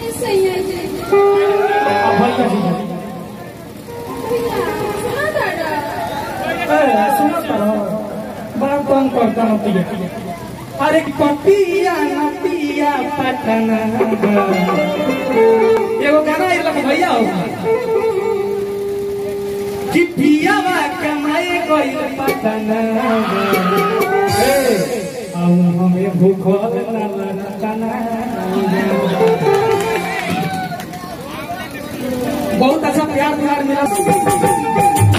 सैया जी अब भैया जी भैया सुना दादा ए, सुनो तो बड़ा कम करता न पिया अरे पपिया न पिया पटना एगो गाना ये लग भैया हो कि पियावा कमाए गई पटना ए अब हमें भूखल ना लगतना बहुत अच्छा प्यार प्यार मिला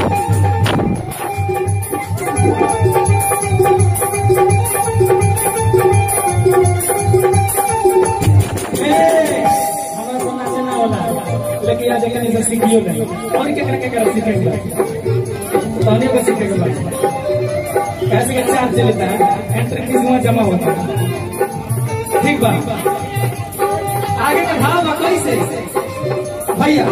हमारा तो नाचे ना होला लेकिन आज कहीं से सीखियो नहीं और क्या करके कर सीखेंगे ताने को सीखेंगे भाई कैसे के चार्ज लेता है एंट्री फीस में जमा होता है ठीक बा आगे का भाव बा कैसे भैया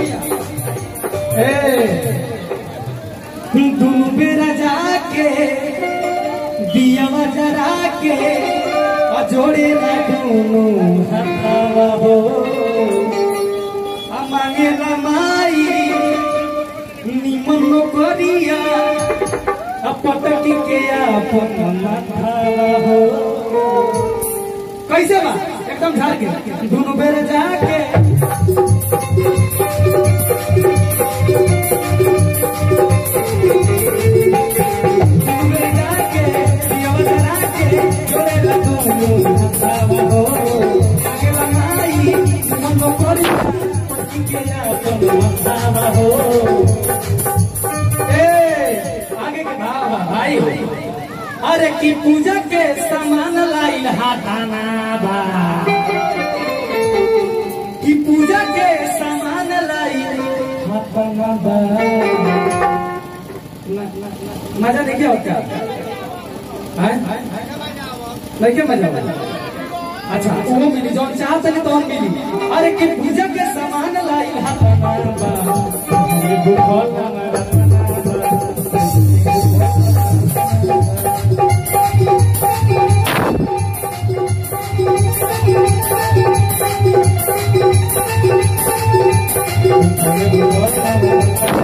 ए दुनु बेरा जाके दिया जरा के जोड़े ना दोनों हथावा हो आ मांगे ना माई निमन करिया आ पटकी के अपन माथावा हो कैसे बा एकदम झाड़ के दोनों बेर जाके दोनों बेर जाके दिया जरा के जोड़े ना दोनों हथावा हो मांगे ना माई निमन करिया पटकी के अपन माथावा हो ए, आगे के भाव बा, भाई हो अरे की पूजा के सामान लाइल हाथाना बा की पूजा के सामान लाइल हाथाना बा न- न- न- मजा नहीं क्या होता है नहीं क्या मजा होता अच्छा वो मिली जो चाह चले तो हम मिली अरे की पूजा के सामान लाइल हाथाना बा ये भूखल हमारा Thank you.